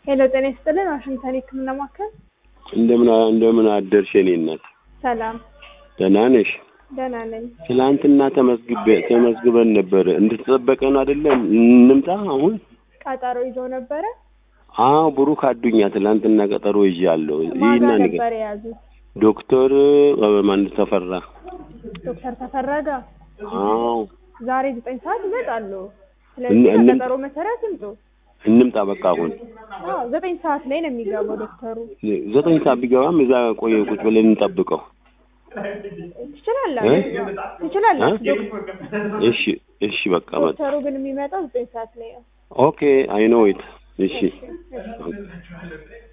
ሄሎ ጤና ይስጥልን ዋሽንግተን የህክምና ማዕከል እንደምን እንደምን አደርሽ የኔ እናት? ሰላም ደህና ነሽ? ደህና ነኝ ትላንትና ተመዝግቤ ተመዝግበን ነበር። እንድትጠበቀ ነው አይደለም? እንምጣ አሁን? ቀጠሮ ይዘው ነበረ አዎ ብሩክ አዱኛ ትላንትና ቀጠሮ ይዣለሁ። ማጋ ይህና ነበር የያዙት ዶክተር ማን ተፈራ? ዶክተር ተፈራ ጋር አዎ ዛሬ ዘጠኝ ሰዓት ይመጣሉ እን- ስለዚህ እንም- በቀጠሮ መሰረት ይምጡ እንምጣ በቃ አሁን አዎ ዘጠኝ ሰዓት ላይ ነው የሚገባው ዶክተሩ ዘጠኝ ሰዓት ቢገባም እዛ ቆየ ቁጭ ብለን እንጠብቀው። ትችላላችሁ ትችላላችሁ እ? ዶክ- እሺ እሺ በቃ መጣ። ዶክተሩ ግን የሚመጣው ዘጠኝ ሰዓት ላይ ነው ኦኬ አይ ኖ ኢት እሺ እሺ